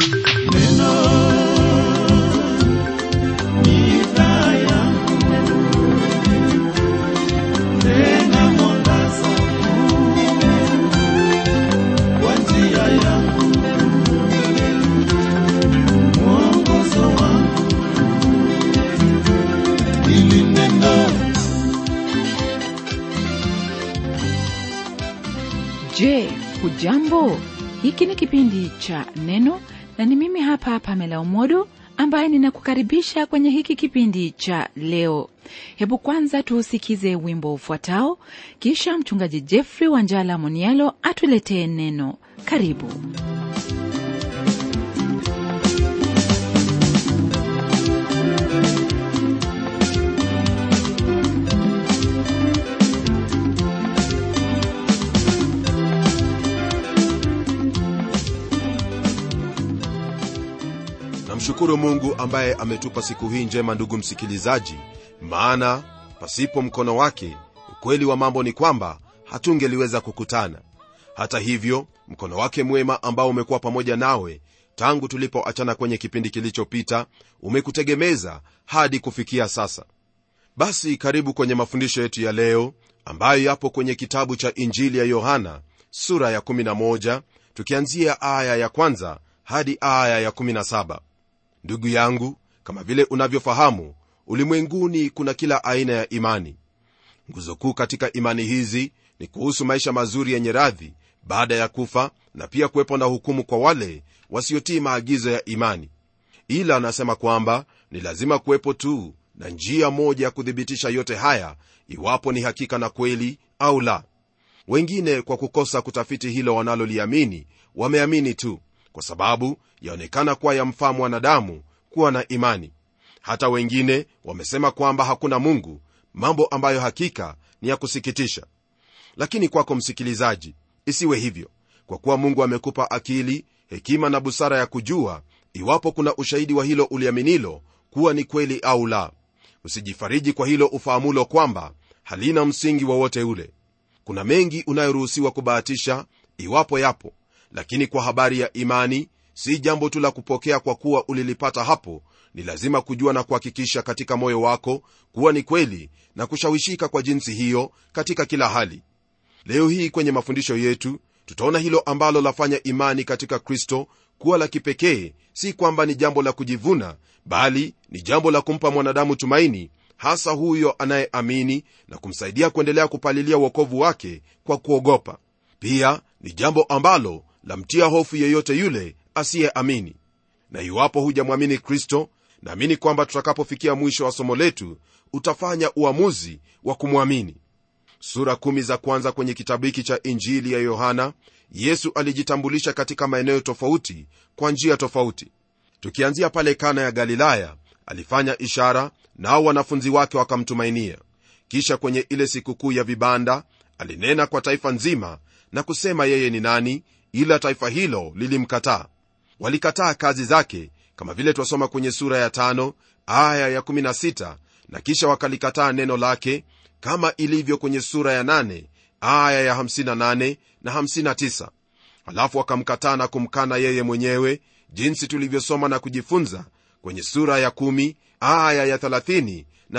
Je, hujambo? Hiki ni kipindi cha Neno na ni mimi hapa Pamela Umodo ambaye ninakukaribisha kwenye hiki kipindi cha leo. Hebu kwanza tuusikize wimbo ufuatao, kisha mchungaji Jeffrey Wanjala Monialo atuletee neno. Karibu. namshukuru mungu ambaye ametupa siku hii njema ndugu msikilizaji maana pasipo mkono wake ukweli wa mambo ni kwamba hatungeliweza kukutana hata hivyo mkono wake mwema ambao umekuwa pamoja nawe tangu tulipoachana kwenye kipindi kilichopita umekutegemeza hadi kufikia sasa basi karibu kwenye mafundisho yetu ya leo ambayo yapo kwenye kitabu cha injili ya yohana sura ya 11 tukianzia aya ya kwanza hadi aya ya 17 ndugu yangu kama vile unavyofahamu ulimwenguni kuna kila aina ya imani nguzo kuu katika imani hizi ni kuhusu maisha mazuri yenye radhi baada ya kufa na pia kuwepo na hukumu kwa wale wasiotii maagizo ya imani ila anasema kwamba ni lazima kuwepo tu na njia moja ya kuthibitisha yote haya iwapo ni hakika na kweli au la wengine kwa kukosa kutafiti hilo wanaloliamini wameamini tu kwa sababu yaonekana kuwa yamfaa mwanadamu kuwa na imani hata wengine wamesema kwamba hakuna mungu mambo ambayo hakika ni ya kusikitisha lakini kwako msikilizaji isiwe hivyo kwa kuwa mungu amekupa akili hekima na busara ya kujua iwapo kuna ushahidi wa hilo uliaminilo kuwa ni kweli au la usijifariji kwa hilo ufahamulo kwamba halina msingi wowote ule kuna mengi unayoruhusiwa kubahatisha iwapo yapo lakini kwa habari ya imani si jambo tu la kupokea kwa kuwa ulilipata hapo ni lazima kujua na kuhakikisha katika moyo wako kuwa ni kweli na kushawishika kwa jinsi hiyo katika kila hali leo hii kwenye mafundisho yetu tutaona hilo ambalo lafanya imani katika kristo kuwa la kipekee si kwamba ni jambo la kujivuna bali ni jambo la kumpa mwanadamu tumaini hasa huyo anayeamini na kumsaidia kuendelea kupalilia uokovu wake kwa kuogopa pia ni jambo ambalo lamtia hofu yeyote yule asiyeamini na iwapo hujamwamini kristo naamini kwamba tutakapofikia mwisho wa somo letu utafanya uamuzi wa kumwamini sura kumi za kwanza kwenye kitabu hiki cha injili ya yohana yesu alijitambulisha katika maeneo tofauti kwa njia tofauti tukianzia pale kana ya galilaya alifanya ishara nao wanafunzi wake wakamtumainia kisha kwenye ile sikukuu ya vibanda alinena kwa taifa nzima na kusema yeye ni nani ila taifa hilo lilimkataa walikataa kazi zake kama vile twasoma kwenye sura ya tano, aya ya 16 na kisha wakalikataa neno lake kama ilivyo kwenye sura ya 8, aya ya 58 na 59 halafu wakamkataa na kumkana yeye mwenyewe jinsi tulivyosoma na kujifunza kwenye sura ya 1 aya ya 30 na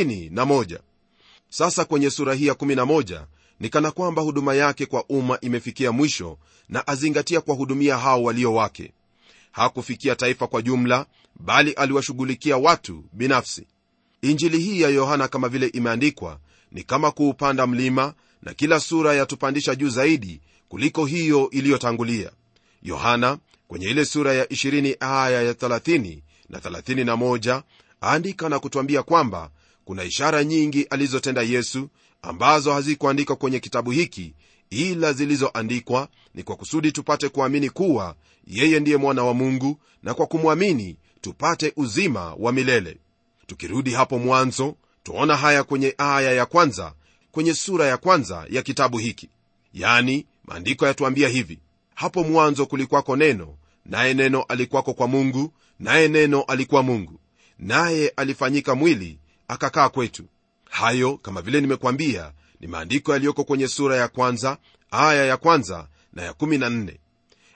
31 sasa kwenye sura hii ya 11 ni kana kwamba huduma yake kwa umma imefikia mwisho na azingatia kuwahudumia hao walio wake hakufikia taifa kwa jumla bali aliwashughulikia watu binafsi injili hii ya yohana kama vile imeandikwa ni kama kuupanda mlima na kila sura yatupandisha juu zaidi kuliko hiyo iliyotangulia yohana kwenye ile sura ya 20 aya ya 30 na 31 aandika na kutwambia kwamba kuna ishara nyingi alizotenda yesu ambazo hazikuandikwa kwenye kitabu hiki ila zilizoandikwa ni kwa kusudi tupate kuamini kuwa yeye ndiye mwana wa mungu na kwa kumwamini tupate uzima wa milele tukirudi hapo mwanzo twaona haya kwenye aya ya kwanza kwenye sura ya kwanza ya kitabu hiki yani maandiko yatuambia hivi hapo mwanzo kulikwako neno naye neno alikwako kwa mungu naye neno alikuwa mungu naye alifanyika mwili akakaa kwetu hayo kama vile nimekwambia ni maandiko yaliyoko kwenye sura ya kwanza aya ya kwanza na ya 14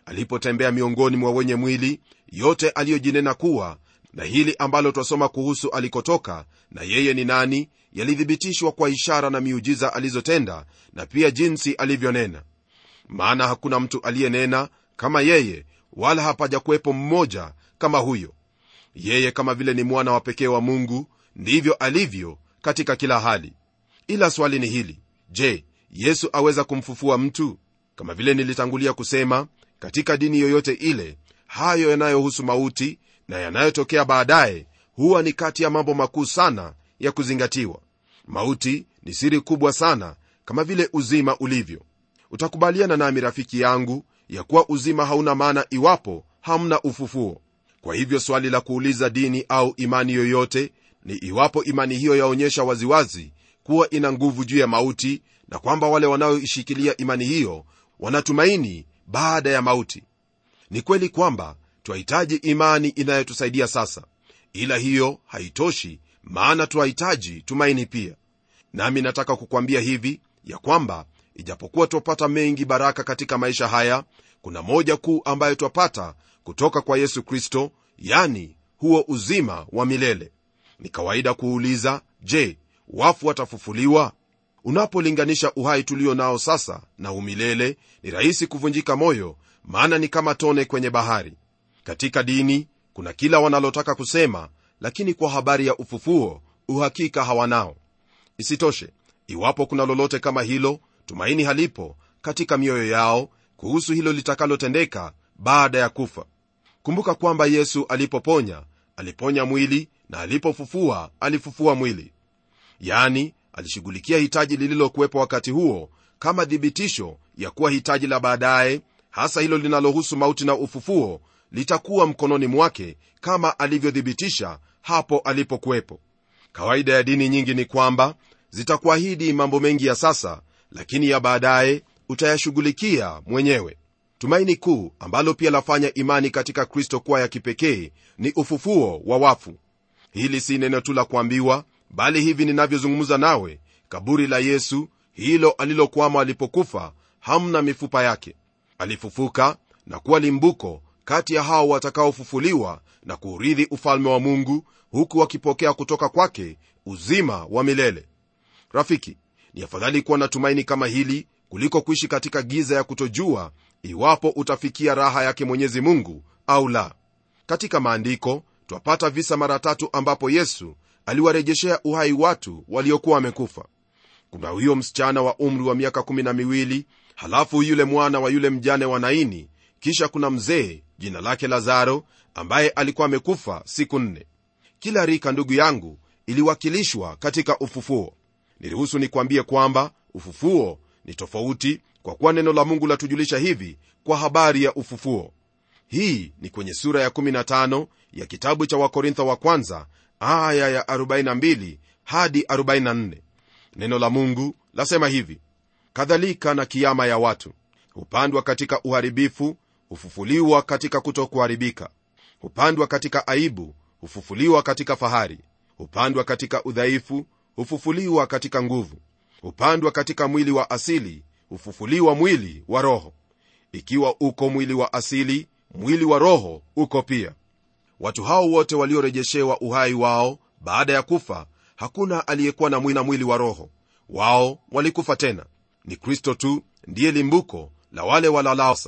alipotembea miongoni mwa wenye mwili yote aliyojinena kuwa na hili ambalo twasoma kuhusu alikotoka na yeye ni nani yalithibitishwa kwa ishara na miujiza alizotenda na pia jinsi alivyonena maana hakuna mtu aliyenena kama yeye wala hapajakuwepo mmoja kama huyo yeye kama vile ni mwana wa pekee wa mungu ndivyo alivyo katika kila hali ila swali ni hili je yesu aweza kumfufua mtu kama vile nilitangulia kusema katika dini yoyote ile hayo yanayohusu mauti na yanayotokea baadaye huwa ni kati ya mambo makuu sana ya kuzingatiwa mauti ni siri kubwa sana kama vile uzima ulivyo utakubaliana nami rafiki yangu ya kuwa uzima hauna maana iwapo hamna ufufuo kwa hivyo swali la kuuliza dini au imani yoyote ni iwapo imani hiyo yaonyesha waziwazi kuwa ina nguvu juu ya mauti na kwamba wale wanaoishikilia imani hiyo wanatumaini baada ya mauti ni kweli kwamba twahitaji imani inayotusaidia sasa ila hiyo haitoshi maana twahitaji tumaini pia nami nataka kukwambia hivi ya kwamba ijapokuwa twapata mengi baraka katika maisha haya kuna moja kuu ambayo twapata kutoka kwa yesu kristo yani huo uzima wa milele ni kawaida kuuliza je wafu watafufuliwa unapolinganisha uhai tulio nao sasa na umilele ni rahisi kuvunjika moyo maana ni kama tone kwenye bahari katika dini kuna kila wanalotaka kusema lakini kwa habari ya ufufuo uhakika hawanao isitoshe iwapo kuna lolote kama hilo tumaini halipo katika mioyo yao kuhusu hilo litakalotendeka baada ya kufa kumbuka kwamba yesu alipoponya aliponya mwili na alipofufua alifufua mwili yani alishughulikia hitaji lililokuwepo wakati huo kama thibitisho ya kuwa hitaji la baadaye hasa hilo linalohusu mauti na ufufuo litakuwa mkononi mwake kama alivyothibitisha hapo alipokuwepo kawaida ya dini nyingi ni kwamba zitakuahidi mambo mengi ya sasa lakini ya baadaye utayashughulikia mwenyewe tumaini kuu ambalo pia lafanya imani katika kristo kuwa ya kipekee ni ufufuo wa wafu hili si neno tu la kuambiwa bali hivi ninavyozungumza nawe kaburi la yesu hilo alilokwama alipokufa hamna mifupa yake alifufuka na kuwa limbuko kati ya hao watakaofufuliwa na kuurithi ufalme wa mungu huku wakipokea kutoka kwake uzima wa milele rafiki ni afadhali kuwa na tumaini kama hili kuliko kuishi katika giza ya kutojua iwapo utafikia raha yake mwenyezi mungu au la katika maandiko twapata visa mara tatu ambapo yesu aliwarejeshea uhai watu waliokuwa wamekufa kuna huyo msichana wa umri wa miaka kumi na miwili halafu yule mwana wa yule mjane wa naini kisha kuna mzee jina lake lazaro ambaye alikuwa amekufa siku nne kila rika ndugu yangu iliwakilishwa katika ufufuo niruhusu nikwambie kwamba ufufuo ni tofauti kwa kuwa neno la mungu latujulisha hivi kwa habari ya ufufuo hii ni kwenye sura ya 15 ya kitabu cha wakorintho wa kwanza aya ya 42 hadi 44 neno la mungu lasema hivi kadhalika na kiama ya watu hupandwa katika uharibifu hufufuliwa katika kutokuharibika hupandwa katika aibu hufufuliwa katika fahari hupandwa katika udhaifu hufufuliwa katika nguvu hupandwa katika mwili wa asili hufufuliwa mwili wa roho ikiwa uko mwili wa asili mwili wa roho uko pia watu hao wote waliorejeshewa uhai wao baada ya kufa hakuna aliyekuwa na mwina mwili wa roho wao walikufa tena ni kristo tu ndiye limbuko la wale walalasa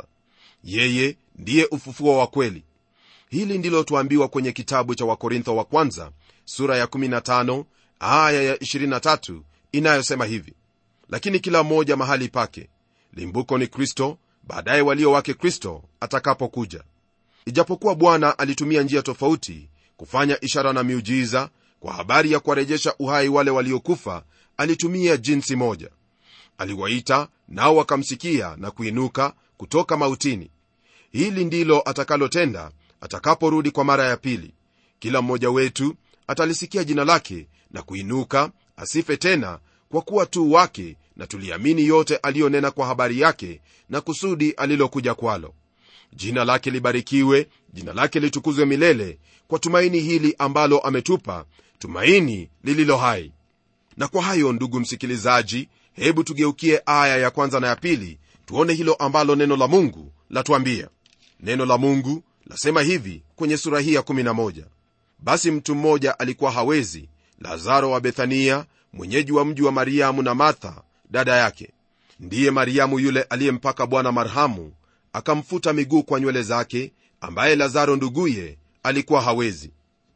yeye ndiye ufufuo wa kweli hili ndilo tuambiwa kwenye kitabu cha wakorintho wa kwanza sura ya 15 aya ya 23 inayosema hivi lakini kila mmoja mahali pake limbuko ni kristo baadaye walio wake kristo atakapokuja ijapokuwa bwana alitumia njia tofauti kufanya ishara na miujiza kwa habari ya kuwarejesha uhai wale waliokufa alitumia jinsi moja aliwaita nao wakamsikia na kuinuka kutoka mautini hili ndilo atakalotenda atakaporudi kwa mara ya pili kila mmoja wetu atalisikia jina lake na kuinuka asife tena kwa kuwa tu wake na tuliamini yote aliyonena kwa habari yake na kusudi alilokuja kwalo jina lake libarikiwe jina lake litukuzwe milele kwa tumaini hili ambalo ametupa tumaini lililo hai na kwa hayo ndugu msikilizaji hebu tugeukie aya ya kwanza na ya pili tuone hilo ambalo neno la mungu latuambia neno la mungu lasema hivi kwenye sura hii ya 11 basi mtu mmoja alikuwa hawezi lazaro wa bethania mwenyeji wa mji wa mariamu na martha dada yake ndiye mariamu yule aliyempaka bwana marhamu akamfuta miguu kwa nywele zake ambaye lazaro nduguye alikuwa hawezi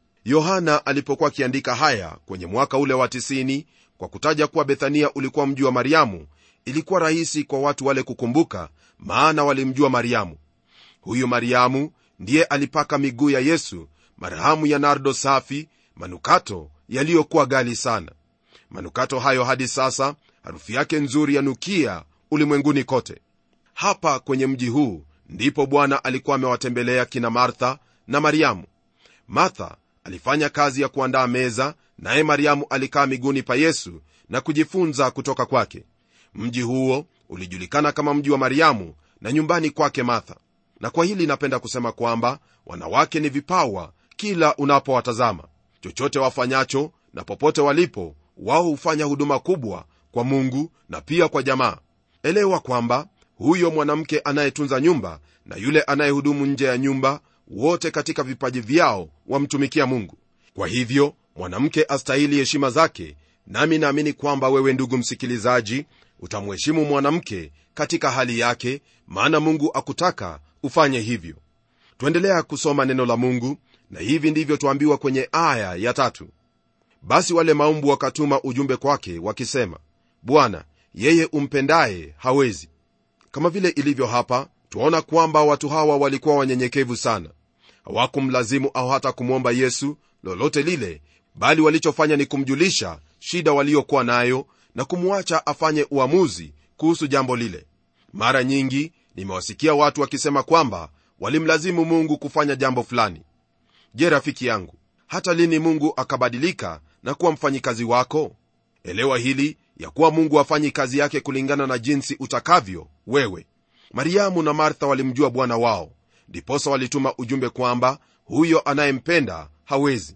yohana alipokuwa akiandika haya kwenye mwaka ule wa 90 kwa kutaja kuwa bethania ulikuwa mji wa mariamu ilikuwa rahisi kwa watu wale kukumbuka maana walimjua mariamu huyu mariamu ndiye alipaka miguu ya yesu marhamu ya nardo safi manukato yaliyokuwa gali sana manukato hayo hadi sasa harufu yake nzuri yanukia ulimwenguni kote hapa kwenye mji huu ndipo bwana alikuwa amewatembelea kina martha na mariamu martha alifanya kazi ya kuandaa meza naye mariamu alikaa miguuni pa yesu na kujifunza kutoka kwake mji huo ulijulikana kama mji wa mariamu na nyumbani kwake martha na kwa hili napenda kusema kwamba wanawake ni vipawa kila unapowatazama chochote wafanyacho na popote walipo wao hufanya huduma kubwa kwa mungu na pia kwa jamaa elewa kwamba huyo mwanamke anayetunza nyumba na yule anayehudumu nje ya nyumba wote katika vipaji vyao wamtumikia mungu kwa hivyo mwanamke astahili heshima zake nami naamini kwamba wewe ndugu msikilizaji utamheshimu mwanamke katika hali yake maana mungu akutaka ufanye hivyo twaendelea kusoma neno la mungu na hivi ndivyo twambiwa kwenye aya ya tatu basi wale maumbu wakatuma ujumbe kwake wakisema bwana yeye umpendaye hawezi kama vile ilivyo hapa twaona kwamba watu hawa walikuwa wanyenyekevu sana hawakumlazimu au hata kumwomba yesu lolote lile bali walichofanya ni kumjulisha shida waliokuwa nayo na kumwacha afanye uamuzi kuhusu jambo lile mara nyingi nimewasikia watu wakisema kwamba walimlazimu mungu kufanya jambo fulani je rafiki yangu hata lini mungu akabadilika na kuwa mfanyikazi wako elewa hili ya kuwa mungu afanyi kazi yake kulingana na jinsi utakavyo wewe mariamu na martha walimjua bwana wao ndiposa walituma ujumbe kwamba huyo anayempenda hawezi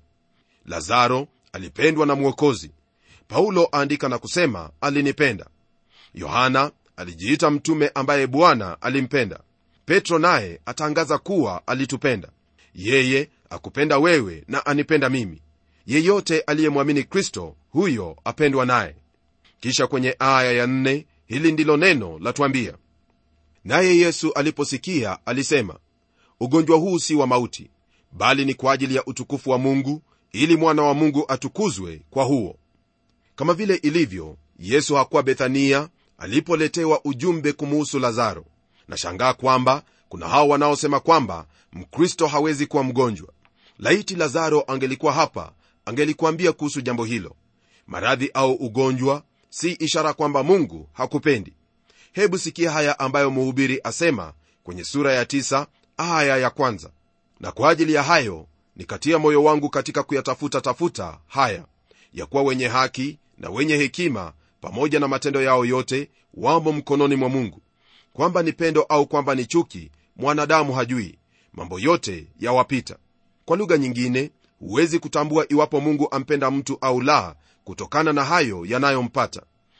lazaro alipendwa na mwokozi paulo aandika na kusema alinipenda yohana alijiita mtume ambaye bwana alimpenda petro naye atangaza kuwa alitupenda yeye akupenda wewe na anipenda mimi yeyote aliyemwamini kristo huyo apendwa naye kisha kwenye aya ya nne hili ndilo neno latwambia naye yesu aliposikia alisema ugonjwa huu si wa mauti bali ni kwa ajili ya utukufu wa mungu ili mwana wa mungu atukuzwe kwa huo kama vile ilivyo yesu hakuwa bethania alipoletewa ujumbe kumuhusu lazaro nashangaa kwamba kuna hao wanaosema kwamba mkristo hawezi kuwa mgonjwa laiti lazaro angelikuwa hapa angelikuambia kuhusu jambo hilo maradhi au ugonjwa si ishara kwamba mungu hakupendi hebu sikia haya ambayo mhubiri asema kwenye sura ya tisa, aya ya kwanza na kwa ajili ya hayo nikatia moyo wangu katika kuyatafuta tafuta haya ya kuwa wenye haki na wenye hekima pamoja na matendo yao yote wamo mkononi mwa mungu kwamba ni pendo au kwamba ni chuki mwanadamu hajui mambo yote yawapita kwa lugha nyingine huwezi kutambua iwapo mungu ampenda mtu au la kutokana na hayo yanayompata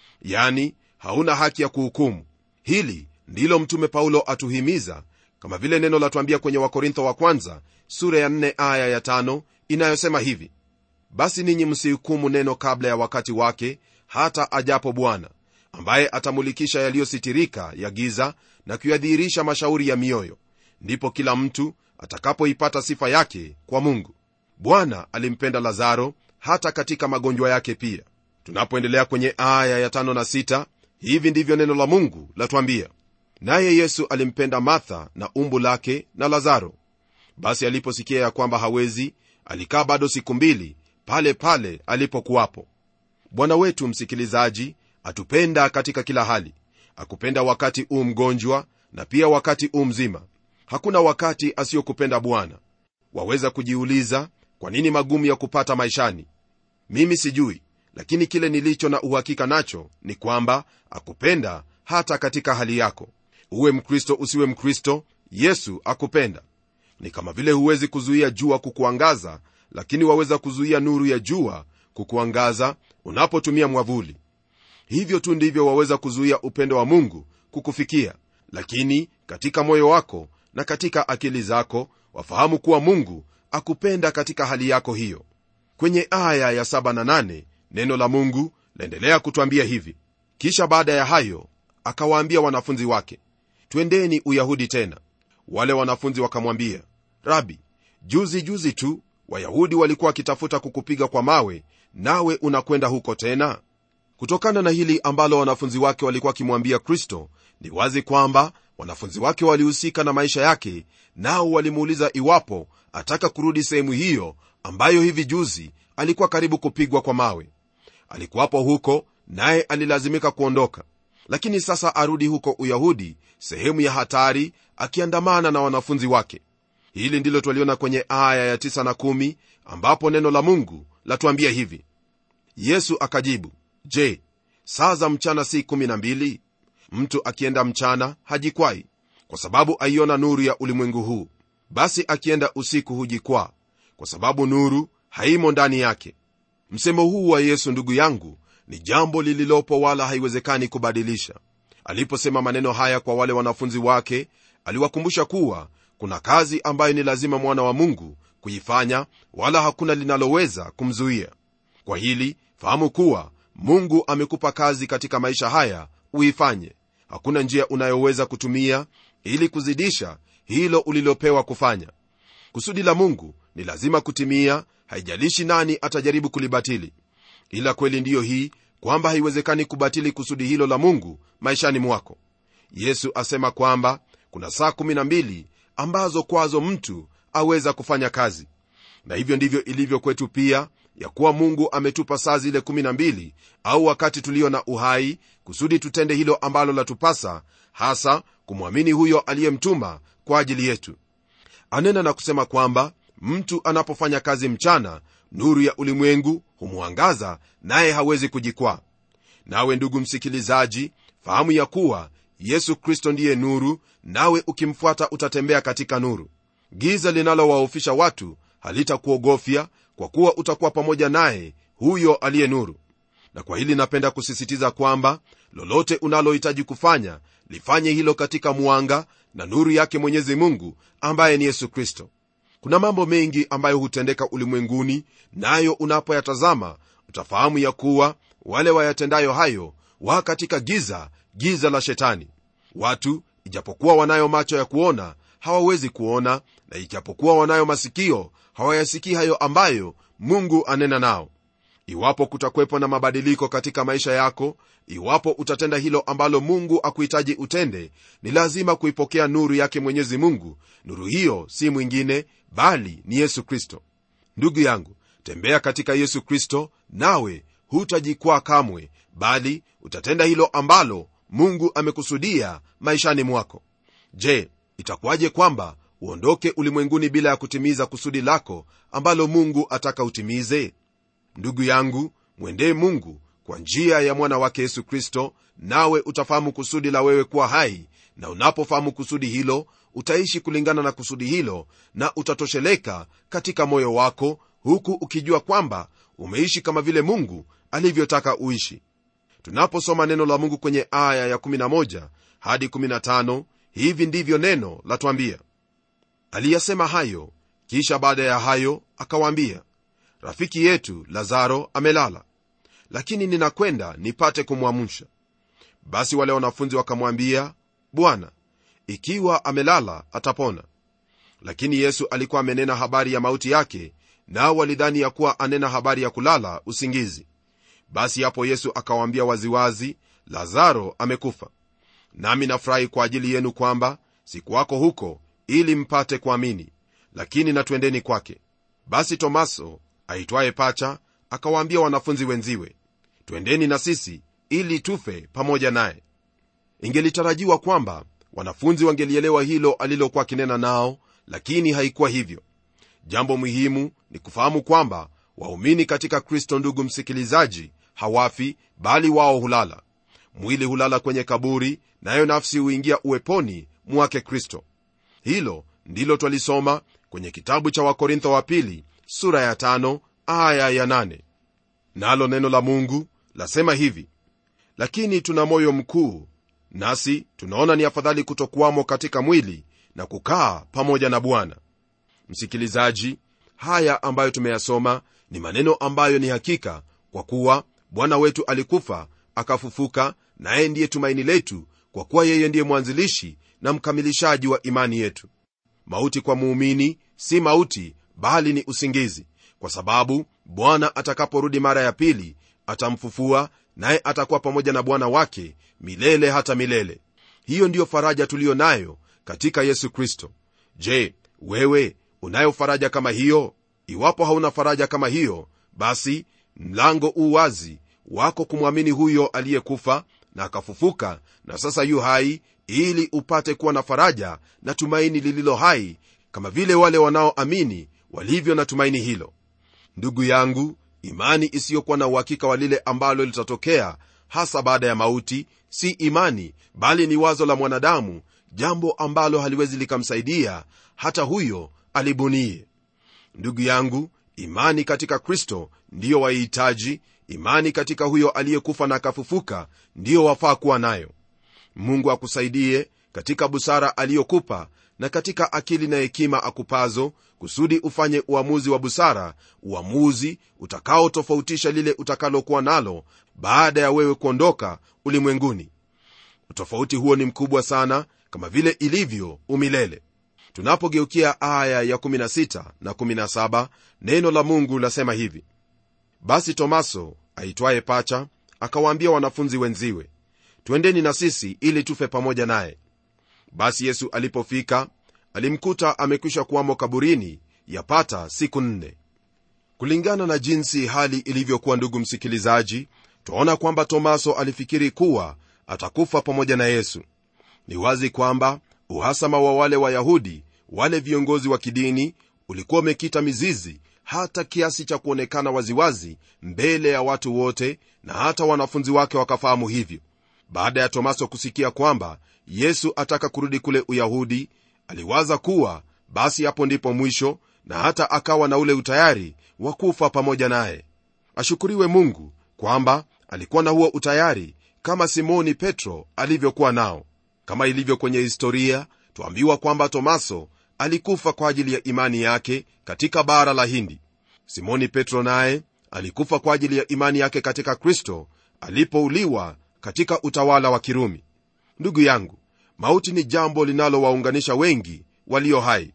yani hauna haki ya kuhukumu hili ndilo mtume paulo atuhimiza kama vile neno latwambia kwenye wakorintho wa kwanza sura ya 4 aya ya 5 inayosema hivi basi ninyi msihukumu neno kabla ya wakati wake hata ajapo bwana ambaye atamulikisha yaliyositirika ya giza na kuyadhihirisha mashauri ya mioyo ndipo kila mtu atakapoipata sifa yake kwa mungu bwana alimpenda lazaro hata katika magonjwa yake pia tunapoendelea kwenye aya ya tano na sita, hivi ndivyo neno la mungu latwambia naye yesu alimpenda martha na umbu lake na lazaro basi aliposikia ya kwamba hawezi alikaa bado siku mbili pale pale alipokuwapo bwana wetu msikilizaji atupenda katika kila hali akupenda wakati u mgonjwa na pia wakati u mzima hakuna wakati asiyokupenda bwana waweza kujiuliza kwa nini magumu ya kupata maishani mimi sijui lakini kile nilicho na uhakika nacho ni kwamba akupenda hata katika hali yako uwe mkristo usiwe mkristo yesu akupenda ni kama vile huwezi kuzuia jua kukuangaza lakini waweza kuzuia nuru ya jua kukuangaza unapotumia mwavuli hivyo tu ndivyo waweza kuzuia upendo wa mungu kukufikia lakini katika moyo wako na katika akili zako wafahamu kuwa mungu akupenda katika hali yako hiyo kwenye aya ya 7 na 8 neno la mungu laendelea kutwambia hivi kisha baada ya hayo akawaambia wanafunzi wake twendeni uyahudi tena wale wanafunzi wakamwambia rabi juzi juzi tu wayahudi walikuwa wakitafuta kukupiga kwa mawe nawe unakwenda huko tena kutokana na hili ambalo wanafunzi wake walikuwa wakimwambia kristo ni wazi kwamba wanafunzi wake walihusika na maisha yake nao walimuuliza iwapo ataka kurudi sehemu hiyo ambayo hivi juzi alikuwa karibu kupigwa kwa mawe alikuwapo huko naye alilazimika kuondoka lakini sasa arudi huko uyahudi sehemu ya hatari akiandamana na wanafunzi wake hili ndilo twaliona kwenye aya ya 9 na 1 ambapo neno la mungu latuambia hivi yesu akajibu je saa za mchana si 12 mtu akienda mchana hajikwai kwa sababu aiona nuru ya ulimwengu huu basi akienda usiku hujikwaa kwa sababu nuru haimo ndani yake msemo huu wa yesu ndugu yangu ni jambo lililopo wala haiwezekani kubadilisha aliposema maneno haya kwa wale wanafunzi wake aliwakumbusha kuwa kuna kazi ambayo ni lazima mwana wa mungu kuifanya wala hakuna linaloweza kumzuia kwa hili fahamu kuwa mungu amekupa kazi katika maisha haya uifanye hakuna njia unayoweza kutumia ili kuzidisha hilo ulilopewa kufanya kusudi la mungu ni lazima kutimia haijalishi nani atajaribu kulibatili ila kweli ndiyo hii kwamba haiwezekani kubatili kusudi hilo la mungu maishani mwako yesu asema kwamba kuna saa 12 ambazo kwazo mtu aweza kufanya kazi na hivyo ndivyo ilivyo kwetu pia ya kuwa mungu ametupa saa zile 12 au wakati tulio na uhai kusudi tutende hilo ambalo latupasa hasa kumwamini huyo aliyemtuma kwa ajili yetu anena na kusema kwamba mtu anapofanya kazi mchana nuru ya ulimwengu humwangaza naye hawezi kujikwaa nawe ndugu msikilizaji fahamu ya kuwa yesu kristo ndiye nuru nawe ukimfuata utatembea katika nuru giza linalowaofisha watu halitakuogofya kwa kuwa utakuwa pamoja naye huyo aliye nuru na kwa hili napenda kusisitiza kwamba lolote unalohitaji kufanya lifanye hilo katika mwanga na nuru yake mwenyezi mungu ambaye ni yesu kristo kuna mambo mengi ambayo hutendeka ulimwenguni nayo unapoyatazama utafahamu ya kuwa wale wayatendayo hayo wa katika giza giza la shetani watu ijapokuwa wanayo macho ya kuona hawawezi kuona na ijapokuwa wanayo masikio hawayasikii hayo ambayo mungu anena nao iwapo kutakwepo na mabadiliko katika maisha yako iwapo utatenda hilo ambalo mungu akuhitaji utende ni lazima kuipokea nuru yake mwenyezi mungu nuru hiyo si mwingine bali ni yesu kristo ndugu yangu tembea katika yesu kristo nawe hutajikwaa kamwe bali utatenda hilo ambalo mungu amekusudia maishani mwako je itakuwaje kwamba uondoke ulimwenguni bila ya kutimiza kusudi lako ambalo mungu ataka utimize ndugu yangu mwendee mungu kwa njia ya mwana wake yesu kristo nawe utafahamu kusudi la wewe kuwa hai na unapofahamu kusudi hilo utaishi kulingana na kusudi hilo na utatosheleka katika moyo wako huku ukijua kwamba umeishi kama vile mungu alivyotaka uishi tunaposoma neno la mungu kwenye aya ya 11 hadi 15 hivi ndivyo neno latwambia aliyasema hayo kisha baada ya hayo akawaambia rafiki yetu lazaro amelala lakini ninakwenda nipate kumwamsha basi wale wanafunzi wakamwambia bwana ikiwa amelala atapona lakini yesu alikuwa amenena habari ya mauti yake nao walidhani ya kuwa anena habari ya kulala usingizi basi hapo yesu akawaambia waziwazi lazaro amekufa nami nafurahi kwa ajili yenu kwamba sikuwako huko ili mpate kuamini lakini natwendeni kwake basi tomaso aitwaye pacha akawaambia wanafunzi wenziwe twendeni na sisi ili tufe pamoja naye ingelitarajiwa kwamba wanafunzi wangelielewa hilo alilokuwa akinena nao lakini haikuwa hivyo jambo muhimu ni kufahamu kwamba waumini katika kristo ndugu msikilizaji hawafi bali wao hulala mwili hulala kwenye kaburi nayo nafsi huingia uweponi mwake kristo hilo ndilo twalisoma kwenye kitabu cha wakorintho wa pili sura ya tano, aya ya nane. nalo neno la mungu lasema hivi lakini tuna moyo mkuu nasi tunaona ni afadhali kutokuwamo katika mwili na kukaa pamoja na bwana msikilizaji haya ambayo tumeyasoma ni maneno ambayo ni hakika kwa kuwa bwana wetu alikufa akafufuka naye ndiye tumaini letu kwa kuwa yeye ndiye mwanzilishi na mkamilishaji wa imani yetu mauti kwa muumini si mauti bali ni usingizi kwa sababu bwana atakaporudi mara ya pili atamfufua naye atakuwa pamoja na bwana wake milele hata milele hiyo ndiyo faraja tuliyo nayo katika yesu kristo je wewe unayo faraja kama hiyo iwapo hauna faraja kama hiyo basi mlango u wazi wako kumwamini huyo aliyekufa na akafufuka na sasa yu hai ili upate kuwa na faraja na tumaini lililo hai kama vile wale wanaoamini walivyo na tumaini hilo ndugu yangu imani isiyokuwa na uhakika wa lile ambalo litatokea hasa baada ya mauti si imani bali ni wazo la mwanadamu jambo ambalo haliwezi likamsaidia hata huyo alibunie ndugu yangu imani katika kristo ndiyo waihitaji imani katika huyo aliyekufa na akafufuka ndiyo wafaa kuwa nayo mungu akusaidie katika busara aliyokupa na katika akili na hekima akupazo kusudi ufanye uamuzi wa busara uamuzi utakaotofautisha lile utakalokuwa nalo baada ya wewe kuondoka ulimwenguni utofauti huo ni mkubwa sana kama vile ilivyo umilele tunapogeukia aya ya 16 na 17 neno la mungu lasema hivi basi tomaso aitwaye pacha akawaambia wanafunzi wenziwe twendeni na sisi ili tufe pamoja naye basi yesu alipofika alimkuta amekwisha kuwamo kaburini yapata siku nne kulingana na jinsi hali ilivyokuwa ndugu msikilizaji twaona kwamba tomaso alifikiri kuwa atakufa pamoja na yesu ni wazi kwamba uhasama wa wale wayahudi wale viongozi wa kidini ulikuwa umekita mizizi hata kiasi cha kuonekana waziwazi mbele ya watu wote na hata wanafunzi wake wakafahamu hivyo baada ya tomaso kusikia kwamba yesu ataka kurudi kule uyahudi aliwaza kuwa basi hapo ndipo mwisho na hata akawa na ule utayari wa kufa pamoja naye ashukuriwe mungu kwamba alikuwa na huo utayari kama simoni petro alivyokuwa nao kama ilivyo kwenye historia twambiwa kwamba tomaso alikufa kwa ajili ya imani yake katika bara la hindi simoni petro naye alikufa kwa ajili ya imani yake katika kristo alipouliwa katika utawala wa kirumi ndugu yangu mauti ni jambo linalowaunganisha wengi walio hai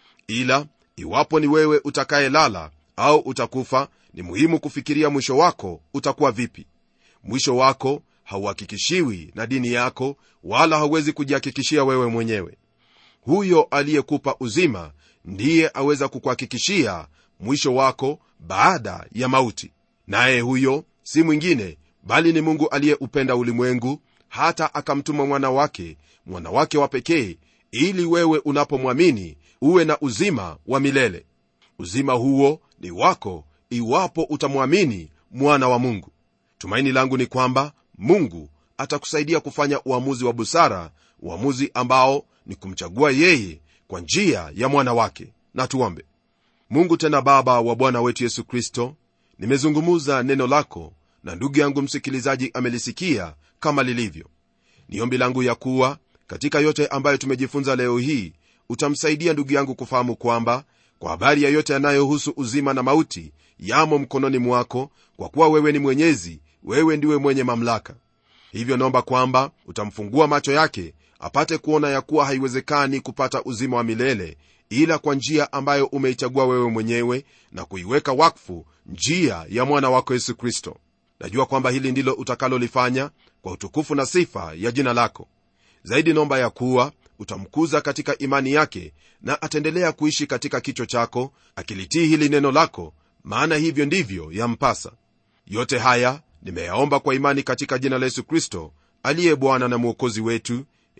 ila iwapo ni wewe utakayelala au utakufa ni muhimu kufikiria mwisho wako utakuwa vipi mwisho wako hauhakikishiwi na dini yako wala hauwezi kujihakikishia wewe mwenyewe huyo aliyekupa uzima ndiye aweza kukuhakikishia mwisho wako baada ya mauti naye huyo si mwingine bali ni mungu aliyeupenda ulimwengu hata akamtuma mwana wake mwana wake wa pekee ili wewe unapomwamini uwe na uzima wa milele uzima huo ni wako iwapo utamwamini mwana wa mungu tumaini langu ni kwamba mungu atakusaidia kufanya uamuzi wa busara uamuzi ambao ni kumchagua yeye kwa njia ya mwana wake na tuombe mungu tena baba wa bwana wetu yesu kristo nimezungumuza neno lako na ndugu yangu msikilizaji amelisikia kama lilivyo ni ombi langu ya kuwa katika yote ambayo tumejifunza leo hii utamsaidia ndugu yangu kufahamu kwamba kwa habari ya yote yanayohusu uzima na mauti yamo mkononi mwako kwa kuwa wewe ni mwenyezi wewe ndiwe mwenye mamlaka hivyo naomba kwamba utamfungua macho yake apate kuona ya kuwa haiwezekani kupata uzima wa milele ila kwa njia ambayo umeichagua wewe mwenyewe na kuiweka wakfu njia ya mwana wako yesu kristo najua kwamba hili ndilo utakalolifanya kwa utukufu na sifa ya jina lako zaidi naomba ya kuwa utamkuza katika imani yake na ataendelea kuishi katika kicho chako akilitii hili neno lako maana hivyo ndivyo yampasa yote haya nimeyaomba kwa imani katika jina la yesu kristo aliye bwana na mwokozi wetu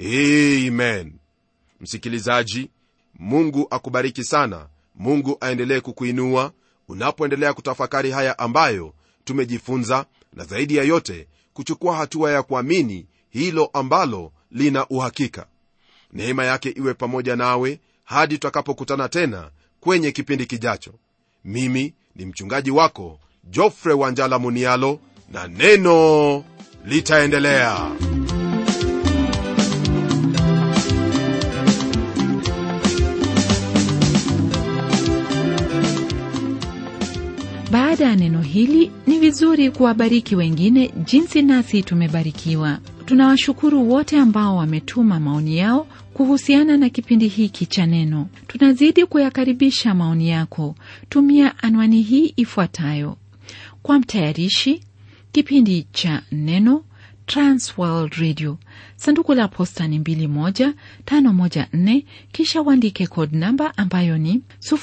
amen msikilizaji mungu akubariki sana mungu aendelee kukuinua unapoendelea kutafakari haya ambayo tumejifunza na zaidi ya yote kuchukua hatua ya kuamini hilo ambalo lina uhakika neema yake iwe pamoja nawe hadi tutakapokutana tena kwenye kipindi kijacho mimi ni mchungaji wako jofre wanjala munialo na neno litaendelea baada ya neno hili ni vizuri kuwabariki wengine jinsi nasi tumebarikiwa tunawashukuru wote ambao wametuma maoni yao kuhusiana na kipindi hiki cha neno tunazidi kuyakaribisha maoni yako tumia anwani hii ifuatayo kwa mtayarishi kipindi cha neno transworld radio sanduku la posta ni 21514 kisha uandike code namba ambayo ni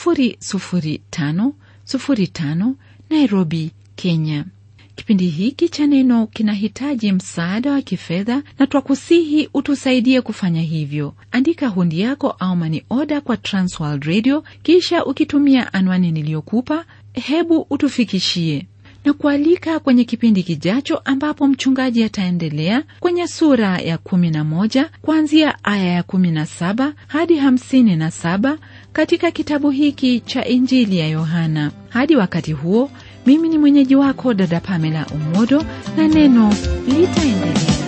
00505 nairobi kenya kipindi hiki cha neno kinahitaji msaada wa kifedha na twakusihi utusaidie kufanya hivyo andika hundi yako au mani oda kwa transworld radio kisha ukitumia anwani niliyokupa hebu utufikishie na kualika kwenye kipindi kijacho ambapo mchungaji ataendelea kwenye sura ya 11 kuanzia aya ya 17 hadi 57 katika kitabu hiki cha injili ya yohana hadi wakati huo mimi ni mwenyeji wako dada pamela umodo na neno litaendelea